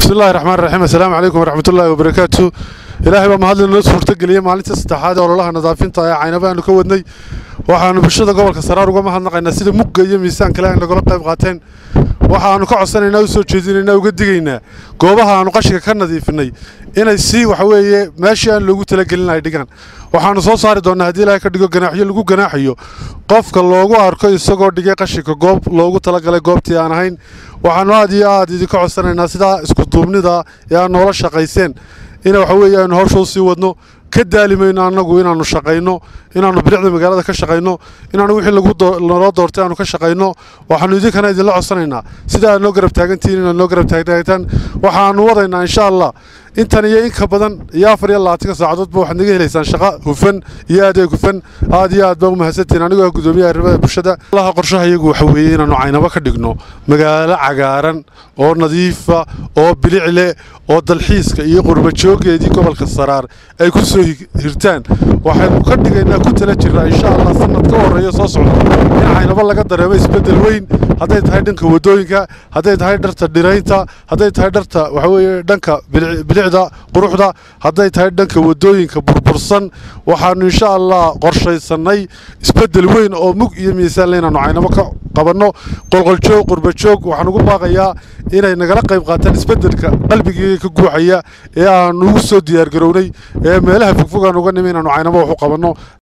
bismillahi raxmaan raxiim assalaamu calaykum waraxmatullaahi wabarakaatu ilaahay baa mahadli noo suurtageliyey maalintii saddexaad ee ololaha nadaafinta ee caynaba aanu ka wadnay waxaanu bulshada gobolka saraar uga mahadnaqaynaa sida mugga iyo miisaan kale ay nagala qayb qaateen waxaanu ka codsanaynaa u soo jeedinaynaa uga digaynaa goobaha aanu qashiga ka nadiifinay inay si waxa weeye meeshii aan loogu talagelin ay dhigaan waxaanu soo saari doonnaa haddii ilaahay ka dhigo ganaaxyo lagu ganaaxayo qofka loogu arko isagoo dhigay qashinka goob loogu talagalay goobtii aan ahayn waxaanu aad iyo aad idinka codsanaynaa sidaa iskuduubnida ee aad noola shaqayseen ina waxa weeye aynu hawsha u sii wadno ka daali mayno annagu inaannu shaqayno inaannu bilicda magaalada ka shaqayno inaannu wixii naloo doortay aanu ka shaqayno waxaannu idinkana idinla codsanaynaa sida aad noo garab taagantihiin inaad noo garab taagtaagaan waxaannu wadaynaa insha allah intan iyo in ka badan iyo afar iyo labaatanka saacadoodba waxaad naga helaysaan shaqo hufan iyo adeeg hufan aad iyo aad baa u mahadsantihiin anigoo ah guddoomiyaha arrimaha bulshada allaha qorshaha iyagu waxa weeye inaannu caynabo ka dhigno magaalo cagaaran oo nadiifa oo bilicle oo dalxiiska iyo qurbajoogeedii gobolka saraar ay ku soo hirtaan waxaynu ka dhigaynaa ku tala jirnaa insha allah sanad ka horreeya soo socda in caynabo laga dareemo isbeddel weyn hadday tahay dhanka waddooyinka hadday tahay dharta dhiraynta hadday tahay dharta waxa weeye dhanka bilicda quruxda hadday tahay dhanka waddooyinka burbursan waxaannu insha allah qorshaysannay isbeddel weyn oo mug iyo miisaan le inaannu caynabo ka qabanno qolqoljoog qurbajoog waxaan ugu baaqayaa inay nagala qayb qaataan isbeddelka qalbigii ka guuxaya ee aannu ugu soo diyaargarownay ee meelaha fogfog aan uga nimi inaannu caynabo wax u qabanno